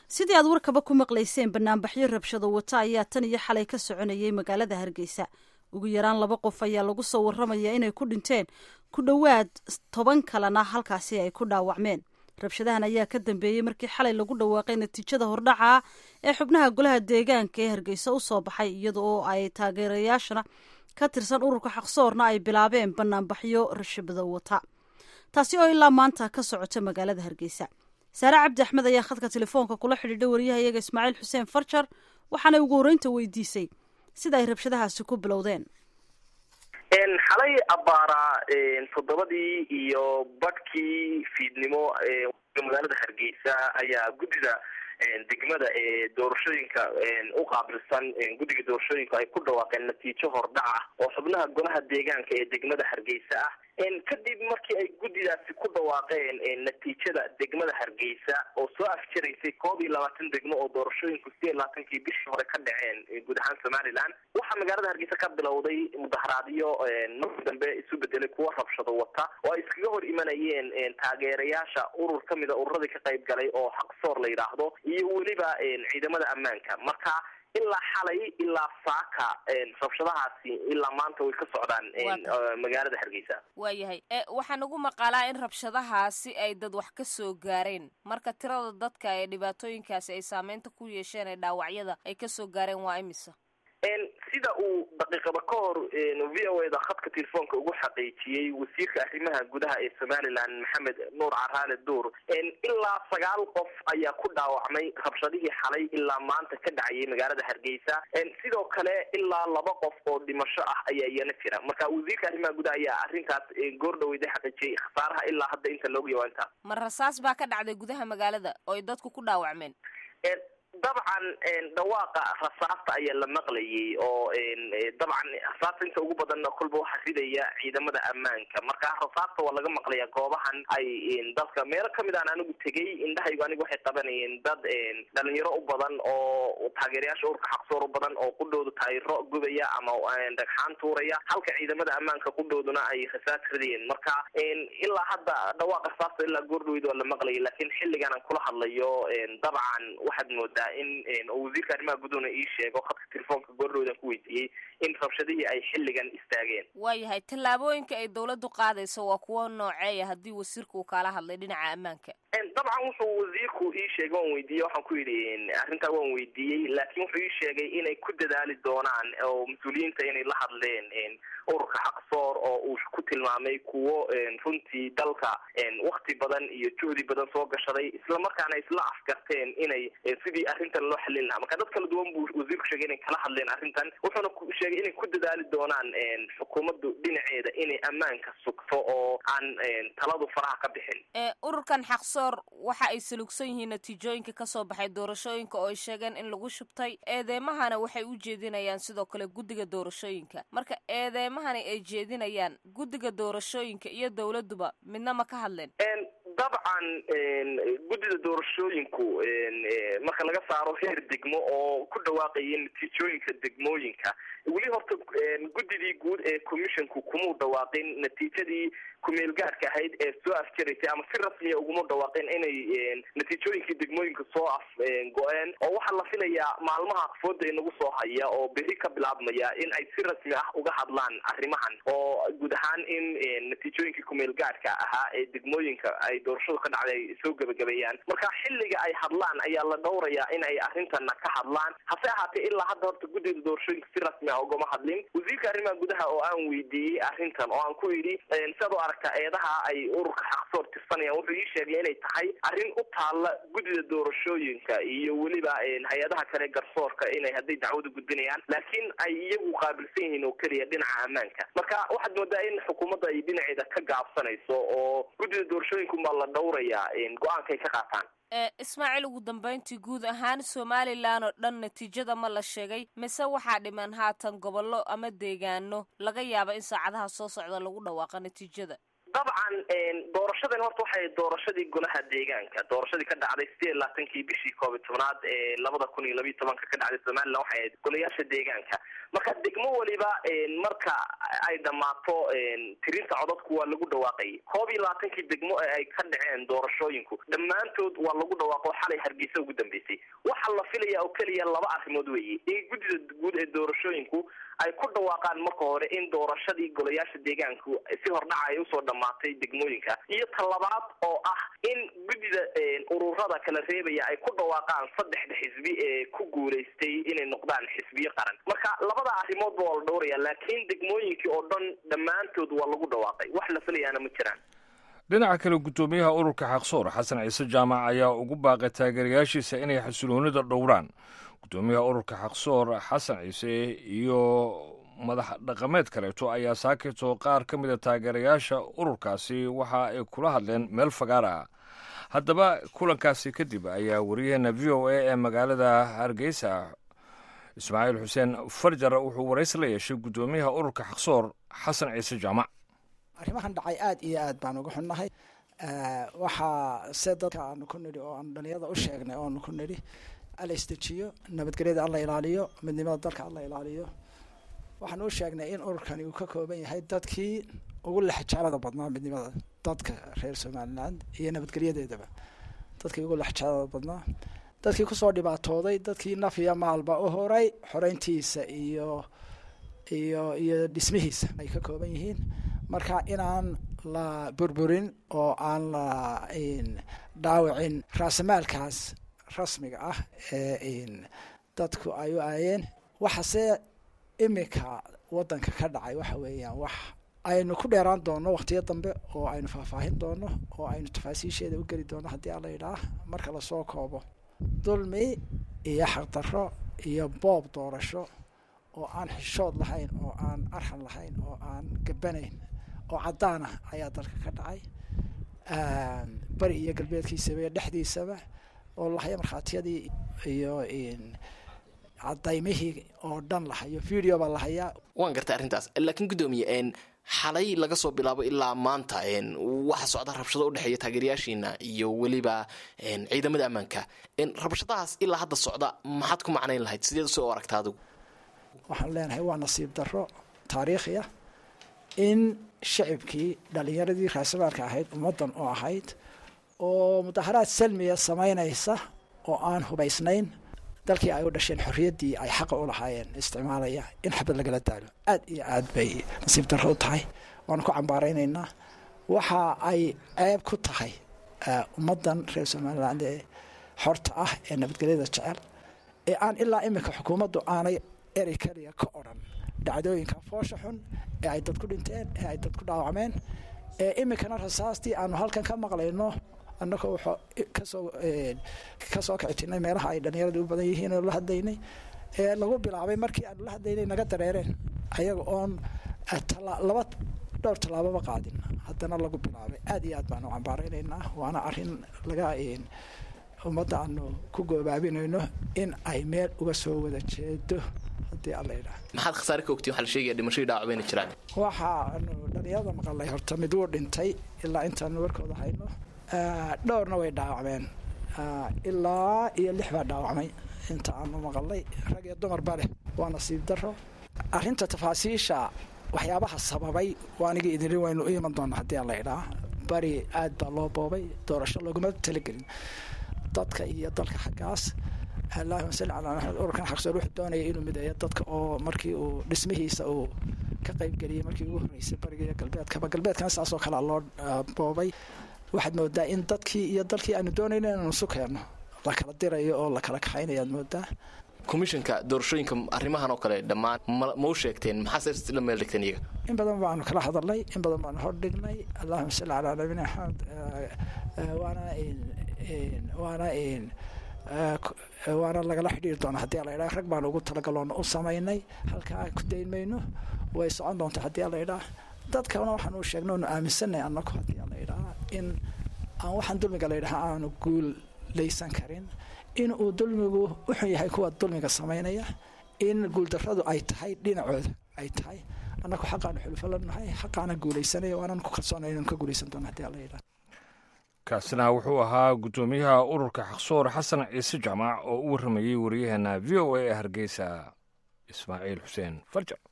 sidii aad warkaba ku maqlayseen banaanbaxyo rabshado wata ayaa tan iyo xalay ka soconayay magaalada hargeysa ugu yaraan laba qof ayaa lagu soo warramaya inay ku dhinteen ku dhowaad toban kalena halkaasi ay ku dhaawacmeen rabshadahan ayaa ka dambeeyey markii xalay lagu dhawaaqay natiijada hordhaca ee xubnaha golaha deegaanka ee hargeysa u soo baxay iyada oo ay taageerayaashana ka tirsan ururka xaqsoorna ay bilaabeen banaanbaxyo rabshado wata taasi oo ilaa maanta ka socota magaalada hargeysa saare cabdi axmed ayaa khadka telefoonka kula xidhiidha waryahayaga ismaaciil xuseen farjar waxaanay ugu horreynta weydiisay sida ay rabshadahaasi ku bilowdeen xalay abaara toddobadii iyo badhkii fiidnimo magaalada hargeysa ayaa guddida degmada ee doorashooyinka u qaabilsan guddiga doorashooyinka ay ku dhawaaqeen natiijo hordhaca oo xubnaha golaha deegaanka ee degmada hargeysa ah kadib markii ay guddidaasi ku dhawaaqeen natiijada degmada hargeysa oo soo afjaraysay koob iyo labaatan degmo oo doorashooyinku sideed labaatankii bishii hore ka dhaceen guud ahaan somaliland waxaa magaalada hargeysa ka bilowday mudaharaadyo markii dambe isu bedelay kuwa rabshado wata oo ay iskaga hor imanayeen taageerayaasha urur kamida ururadii ka qayb galay oo xaqsoor la yidhaahdo iyo weliba ciidamada ammaanka marka ilaa xalay ilaa saaka rabshadahaasi ilaa maanta way ka socdaan magaalada hargeysa waayahay waxaa nagu maqaalaa in rabshadahaasi ay dad wax ka soo gaareen marka tirada dadka ee dhibaatooyinkaasi ay saameynta ku yeesheen ee dhaawacyada ay kasoo gaareen waa imisa sida uu daqiiqada ka hor v o e da khadka telefoonka ugu xaqiijiyey wasiirka arrimaha gudaha ee somaliland maxamed nuur caraale duur ilaa sagaal qof ayaa ku dhaawacmay rabshadihii xalay ilaa maanta ka dhacayay magaalada hargeysa sidoo kale ilaa laba qof oo dhimasho ah ayaa iyana jira marka wasiirka arrimaha gudaha ayaa arrintaas goordhaweyda xaqiijiyey khasaaraha ilaa hadda inta looga yawa intaas ma rasaas baa ka dhacday gudaha magaalada oo ay dadku ku dhaawacmeen dabcan dhawaaqa rasaasta ayaa la maqlayay oo dabcan rasaasta inta ugu badanna kolba waxaa ridaya ciidamada ammaanka marka rasaasta waa laga maqlaya goobahan ay dadka meelo kamid aan anigu tegay indhahaygu anigu waxay qabanayeen dad dhalinyaro u badan oo taageerayaasha urka xaqsoor u badan oo qudhoodu taayiro gubaya ama dhagxaan tuuraya halka ciidamada ammaanka qudhooduna ay rasaas ridayeen marka ilaa hadda dhawaaqa rasaasta ilaa goordhaweyd waa la maqlayay laakiin xilligan aan kula hadlayo dabcan waxaad moodaa in wasiirka arrimaha gudahuna ii sheego khadka telefoonka goordhowdan ku weydiiyey in rabshadihii ay xilligan istaageen waayahay tallaabooyinka ay dawladdu qaadayso waa kuwo nooceeya haddii wasiirka uu kaala hadlay dhinaca ammaanka dabcan wuxuu wasiirku ii sheegay waan weydiiyey waxaan ku yidhi arrintaa waan weydiiyey laakiin wuxuu ii sheegay inay ku dadaali doonaan oo mas-uuliyiinta inay la hadleen ururka xaqsoor oo uu ku tilmaamay kuwo runtii dalka wakti badan iyo juhdi badan soo gashaday islamarkaana isla afgarteen inay sidii arrintan loo xalin lahaa marka dad kala duwan buu wasiirku sheegay inay kala hadleen arrintan wuxuuna sheegay inay ku dadaali doonaan xukuumaddu dhinaceeda inay ammaanka sugto oo aan taladu faraha ka bixin ururkan xaqsoor waxa ay salugsan yihiin natiijooyinka kasoo baxay doorashooyinka oo ay sheegeen in lagu shubtay eedeemahana waxay u jeedinayaan sidoo kale guddiga doorashooyinka marka eedeemahani ay jeedinayaan guddiga doorashooyinka iyo dawladduba midna ma ka hadleen dabcan guddida doorashooyinku marka laga saaro heer degmo oo ku dhawaaqaya natiijooyinka degmooyinka weli horta guddidii guud ee commissionku kumau dhawaaqin natiijadii kumeel gaadhka ahayd ee soo afjaraysay ama si rasmiya uguma dhawaaqin inay natiijooyinkii degmooyinka soo af go-een oo waxaa la filayaa maalmaha fooda inagu soo haya oo beri ka bilaabmaya in ay si rasmi ah uga hadlaan arrimahan oo guud ahaan in natiijooyinkii kumeel gaadhka ahaa ee degmooyinka ay doorashadu ka dhacday ay soo gebagabeeyaan marka xilliga ay hadlaan ayaa la dhowrayaa in ay arrintana ka hadlaan hase ahaatee ilaa hadda horta guddida doorashooyinka si rasmi ah ugama hadlin wasiirka arrimaha gudaha oo aan weydiiyey arrintan oo aan ku yidhi siaad u aragta eedaha ay ururka xaqsoor tirsanayaan wuxuu ii sheegay inay tahay arrin u taalla guddida doorashooyinka iyo weliba hay-adaha kale garsoorka inay hadday dacwadu gudbinayaan laakiin ay iyagu qaabilsan yihiin oo keliya dhinaca ammaanka marka waxaad moodaa in xukuumadda ay dhinaceeda ka gaabsanayso oo guddida doorashooyinku baa la dhowrayaa go-aanka ay ka qaataan ismaaciil ugu dambeyntii guud ahaan somalilan oo dhan natiijada ma la sheegay mise waxaa dhiman haatan gobollo ama deegaano laga yaaba in saacadaha soo socda lagu dhawaaqa natiijada dabcan doorashadan horta waxay doorashadii golaha deegaanka doorashadii ka dhacday sideed labaatankii bishii koob iyo tobnaad ee labada kun iyo labiiyo tobanka ka dhacday somalilan waxay ahayd golayaasha deegaanka marka degmo waliba marka ay dhammaato tirinta codadku waa lagu dhawaaqayay koob iyo labaatankii degmo ee ay ka dhaceen doorashooyinku dhammaantood waa lagu dhawaaqo xalay hargeysa ugu dambeysay doonayaa oo keliya laba arrimood weeye in guddida guud ee doorashooyinku ay ku dhawaaqaan marka hore in doorashadii golayaasha deegaanku si hordhaca ay usoo dhammaatay degmooyinka iyo talabaad oo ah in guddida ururada kala reebaya ay ku dhawaaqaan saddexda xisbi ee ku guulaystay inay noqdaan xisbiyo qaran marka labada arrimoodba waa la dhowraya laakiin degmooyinkii oo dhan dhammaantood waa lagu dhawaaqay wax la filayaana ma jiraan dhinaca kale guddoomiyaha ururka xaqsoor xasan ciise jaamac ayaa ugu baaqay taageerayaashiisa inay xasiloonida dhowraan guddoomiyaha ururka xaqsoor xasan ciise iyo madax dhaqameed kaleeto ayaa saakito qaar ka mida taageerayaasha ururkaasi waxa ay kula hadleen meel fagaara ah haddaba kulankaasi kadib ayaa wariyaheena v o a ee magaalada hargeysa ismaaciil xuseen farjar wuxuu waraysi la yeeshay guddoomiyaha ururka xaqsoor xasan ciise jaamac arrimahan dhacay aada iyo aad baan uga xunnahay waxaa se dadka aanu ku nidhi oo aanu dhalinyarada u sheegnay oo aanu ku nidhi alla isdejiyo nabadgelyada alla ilaaliyo midnimada dalka alla ilaaliyo waxaanu u sheegnay in ururkani uu ka kooban yahay dadkii ugu lexjeclada badnaa midnimada dadka reer somaliland iyo nabadgelyadeedaba dadkii ugu lexjeclada badnaa dadkii kusoo dhibaatooday dadkii naf iyo maalba u horay xoreyntiisa iyo iyo iyo dhismihiisa ay ka kooban yihiin marka inaan la burburin oo aan la dhaawicin raasamaalkaas rasmiga ah ee dadku ay u aayeen waxase imika waddanka ka dhacay waxa weeyaan wax aynu ku dheeraan doono waqtiyo dambe oo aynu faahfaahin doono oo aynu tafaasiisheeda u geli doono haddii alla yidhaah marka lasoo koobo dulmi iyo xaqdarro iyo boob doorasho oo aan xishood lahayn oo aan arxan lahayn oo aan gabanayn oo cadaan ah ayaa dalka ka dhacay beri iyo galbeedkiisaba iyo dhexdiisaba oo lahaya markhaatiyadii iyo cadaymihii oo dhan lahayo video baa lahayaa waan gartay arrintaas laakiin guddoomiye xalay laga soo bilaabo ilaa maanta waxa socda rabshado udhexeeya taageerayaashiina iyo weliba ciidamada ammaanka rabshadahaas ilaa hadda socda maxaad ku macnayn lahayd sideed usoo aragta adigu waxaan leenahay waa nasiib darro taariikhiya in shacibkii dhalinyaradii raasamaalka ahayd ummaddan oo ahayd oo mudaharaad salmiya samaynaysa oo aan hubaysnayn dalkii ay u dhasheen xorriyaddii ay xaqa u lahaayeen isticmaalaya in xabad lagala daalo aad iyo aad bay nasiib darro u tahay waanu ku cambaaraynaynaa waxa ay ceeb ku tahay ummaddan reer somaliland ee xorta ah ee nabadgelyada jecel ee aan ilaa iminka xukuumaddu aanay erey keliya ka odhan dhacdooyinka foosha xun ee ay dad ku dhinteen ee ay dad ku dhaawacmeen ee iminkana rasaastii aanu halkan ka maqlayno annagoo wuxuu kasoo kasoo kicitinay meelaha ay dhalinyaradu u badan yihiin oo la hadlaynay ee lagu bilaabay markii aanu la hadlaynay naga dareereen ayaga oon laba dhowr tallaababa qaadin haddana lagu bilaabay aad iyo aad baanu cambaaraynaynaa waana arrin laga ummadda aanu ku goobaabinayno in ay meel uga soo wada jeedo haddii alla yidhaah maxaad khasaare ka ogtiin waxaa la sheegaya dhimashadii dhaawacbayna jiraan waxaanu dhalinyarada maqalnay horta mid wuu dhintay ilaa intaanu warkooda hayno dhowrna way dhaawacmeen ilaa iyo lix baa dhaawacmay inta aanu maqalnay rag iyo dumarba leh waa nasiib daro arrinta tafaasiisha waxyaabaha sababay waanigii idinri waynu u iman doona haddii alla idhaa bari aad baa loo boobay doorasho looguma talagelin dadka iyo dalka xaggaas allahuma salli calaa maxamed ururkan xaqsoor wuxuu doonaya inuu mideeyo dadka oo markii uu dhismihiisa uu ka qaybgeliyey markii ugu horreysay bariga iyo galbeedkaba galbeedkana saasoo kalea loo boobay waxaad moodaa in dadkii iyo dalkii aanu doonayno inaanu isu keenno la kala dirayo oo la kala kaxaynayo aad moodaa komishanka doorashooyinka arrimahan oo kale dhammaan ma u sheegteen maxaase la meel dhigteen iyaga in badan baanu kala hadalnay in badan baanu hordhignay allahuma salli calaa nabina maxamed waana waana waana lagala xidhiiri doona haddii ala idhaha rag baanu ugu talagaloona u samaynay halkaa ku dayn mayno way socon doonta haddii ala idhaah dadkana waxaanu sheegna onu aaminsanay annagu haddii ala idhaha in aan waxaan dulmiga la yidhaha aanu guulaysan karin in uu dulmigu wuxuu yahay kuwa dulmiga samaynaya in guuldarradu ay tahay dhinacooda ay tahay annagu xaqaanu xulufo la nahay xaqaana guulaysanaya waanaan ku kalsoonay inanu ka guulaysan doono haddii ala yidhaha kaasina wuxuu ahaa guddoomiyaha ururka xaqsoor xasan ciise jaamac oo u warramayey wariyaheena v o a ee hargeysa ismaaciil xuseen farjar